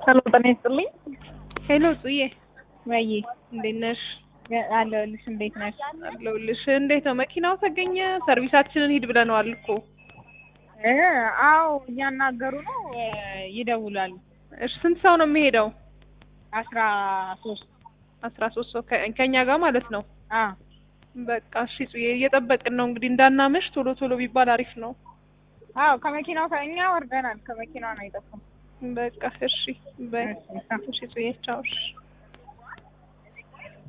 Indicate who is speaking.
Speaker 1: ሄሎ ጤና ይስጥልኝ።
Speaker 2: ሄሎ ጽዬ
Speaker 1: ወይ
Speaker 2: እንዴት ነሽ?
Speaker 1: አለሁልሽ። እንዴት ነሽ?
Speaker 2: አለሁልሽ። እንዴት ነው መኪናው ተገኘ? ሰርቪሳችንን ሂድ ብለነዋል እኮ።
Speaker 1: እ አዎ እያናገሩ ነው እ ይደውላሉ።
Speaker 2: እሺ ስንት ሰው ነው የሚሄደው?
Speaker 1: አስራ ሶስት
Speaker 2: አስራ ሶስት ሰው ከ- ከእኛ ጋር ማለት ነው።
Speaker 1: አ
Speaker 2: በቃ እሺ ጽዬ እየጠበቅን ነው እንግዲህ እንዳናመሽ ቶሎ ቶሎ ቢባል አሪፍ ነው።
Speaker 1: አዎ ከመኪናው ከእኛ ወርደናል። ከመኪናው ነው የጠፋው።
Speaker 2: በቃ እሺ በይ
Speaker 1: እሺ፣
Speaker 2: እሺ ጽዬ ቻው እሺ